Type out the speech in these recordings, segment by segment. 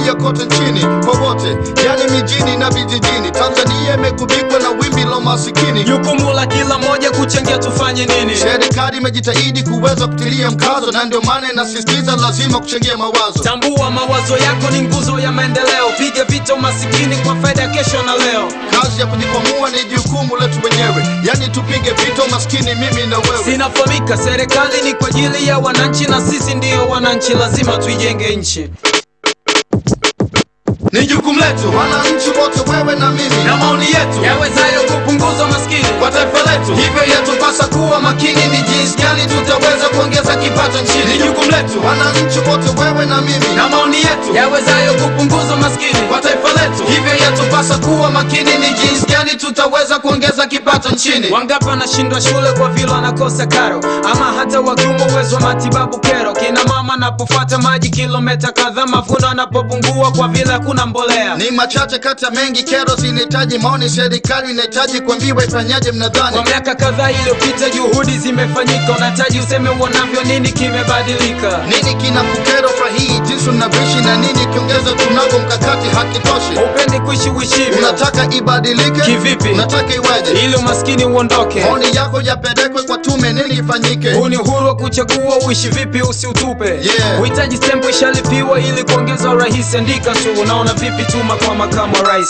kuingia kote nchini kwa wote, yani mijini na vijijini. Tanzania imegubikwa na wimbi la masikini. Jukumu la kila moja kuchangia tufanye nini? Serikali imejitahidi kuweza kutilia mkazo, na ndio maana inasisitiza lazima kuchangia mawazo. Tambua mawazo yako ni nguzo ya maendeleo. Piga vita umasikini kwa faida ya kesho na leo. Kazi ya kujikwamua ni jukumu letu wenyewe, yani tupige vita umaskini, mimi na wewe. Sinafahamika, serikali ni kwa ajili ya wananchi na sisi ndiyo wananchi, lazima tuijenge nchi. Ni jukumu letu wananchi wote, wewe na mimi, na maoni yetu Yawezayo kupunguza umaskini kwa taifa letu. Hivyo yatupasa kuwa makini, ni jinsi gani tutaweza kuongeza kipato nchini. Ni jukumu letu wananchi wote, wewe na mimi, na maoni yetu yawezayo kupunguza umaskini. kwa taifa letu. Hivyo yatupasa kuwa makini, ni jinsi gani tutaweza kuongeza kipato nchini. Wangapi wanashindwa shule kwa vile wanakosa karo, ama hata wakiumwa uwezo wa matibabu kero. Kina mama anapofuata maji kilomita kadhaa, mavuno anapopungua kwa vile hakuna mbolea. Ni machache kati ya mengi, kero zinahitaji maoni. Serikali inahitaji kuambiwa ifanyaje, mnadhani? Kwa miaka kadhaa iliyopita juhudi zimefanyika, unahitaji useme uonavyo, nini kimebadilika? Nini kina kukero fahii jinsi unavyoishi na nini kiongeza tunavyo mkakati hakitoshi? Upendi kuishi uishivyo Unataka ibadilike Kivipi? Unataka iweje? ili umaskini uondoke. Maoni yako yapelekwe kwa tume, nini ifanyike? Huu ni uhuru wa kuchagua uishi vipi, usiutupe. Yeah. Uhitaji stempu ishalipiwa ili kuongeza urahisi. Andika tu, unaona vipi? Tuma kwa makamu wa rais.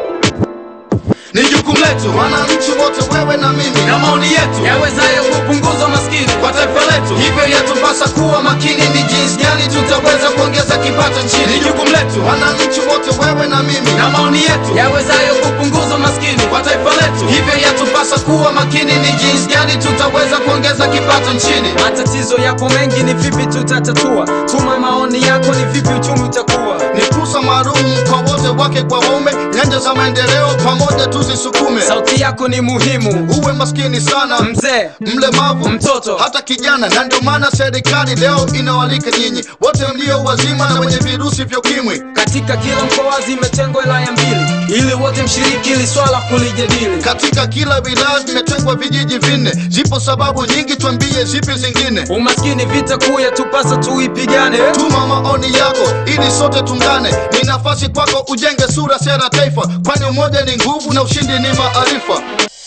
Ni jukumu letu wananchi wote, wewe na mimi, na maoni yetu Yawezayo kupunguza umaskini kwa taifa letu. Hivyo yatupasa kuwa makini, ni jinsi gani tutaweza kuongeza kipato nchini. Ni jukumu letu wananchi wote, wewe na mimi, na maoni yetu yawezayo kupunguza umaskini. kwa taifa letu. Hivyo yatupasa kuwa makini, ni jinsi gani tutaweza kuongeza kipato nchini. Matatizo yako mengi, ni vipi tutatatua? Tuma maoni yako, ni vipi uchumi utakuwa? Ni fursa maalum kwa wote, wake kwa waume, nyanja za maendeleo pamoja tuzisukume. Sauti yako ni muhimu, Uwe maskini sana, mzee mlemavu, Mtoto. hata kijana, na ndio maana serikali leo inawalika nyinyi wote mlio wazima na wenye virusi vya ukimwi. katika kila mkoa zimetengwa wilaya mbili, ili wote mshiriki ili swala kulijadili. Katika kila wilaya vimetengwa vijiji vinne. Zipo sababu nyingi, twambie zipi zingine. Umaskini vita kuu yatupasa tuipigane. Tuma maoni yako ili sote tungane. Ni nafasi kwako ujenge sura, sera, taifa, kwani umoja ni nguvu na ushindi ni maarifa.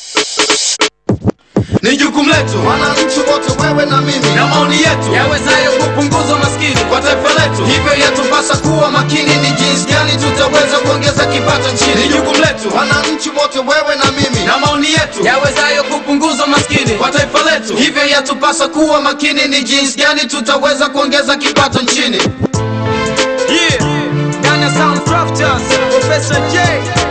Ni jukumu letu wananchi wote, wewe na mimi, na maoni yetu Yawezayo kupunguza umaskini. kwa taifa letu. Hivyo yatupasa kuwa makini, ni jinsi gani tutaweza kuongeza kipato nchini. Ni jukumu letu wananchi wote, wewe na mimi, na maoni yetu Yawezayo kupunguza umaskini. kwa taifa letu. Hivyo yatupasa kuwa makini, ni jinsi gani tutaweza kuongeza kipato nchini. Yeah. Ghana Sound Crafters, Professor J.